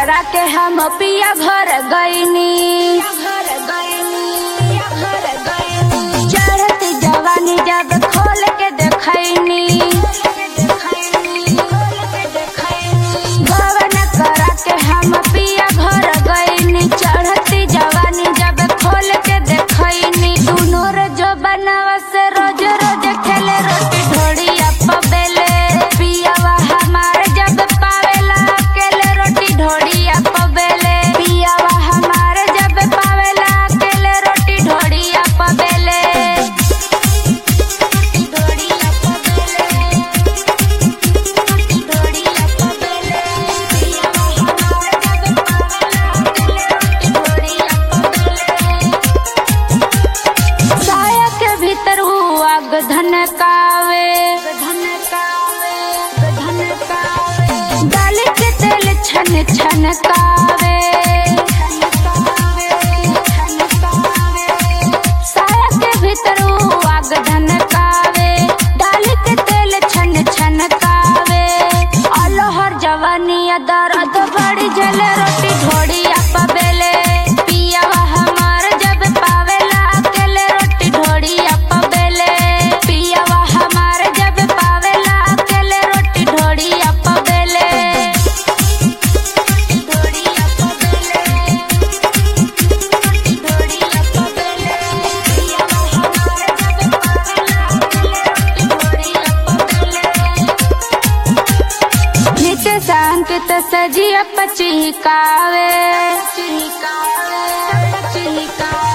करा के हम पिया घर गईनी चढ़त जवानी जब खोल के देखैनी भवन करा के हम पिया घर गईनी चढ़ती जवानी जब खोल के देखैनी दुनो रे जो बनवा से रोज रोज खेले रोटी ढोड़िया पबेले पियावा हमार जब पावेला अकेले रोटी ढोड़िया पबेले पियावा हमार जब पावेला अकेले रोटी ढोड़िया पबेले ढोड़िया पबेले ढोड़िया पबेले पियावा हमार जब पावेला अकेले रोटी ढोड़िया पबेले साया के भीतर हुआ गधन कावे डाली के तेल छन छन कावे साया के भीतर हुआ गधन कावे डाली के तेल छन छन कावे अलोहर जवानिया दर्द बड़ी जले रोटी ढोड़िया पबेले पियावा हमार जब पावेला अकेले रोटी ढोड़िया पबेले पियावा हमार जब पावेला अकेले रोटी ढोड़िया पबेले ढोड़िया पबेले ढोड़िया पबेले पियावा हमार जब पावेला अकेले रोटी ढोड़िया पबेले नित्य संकित सजिया पचिकावे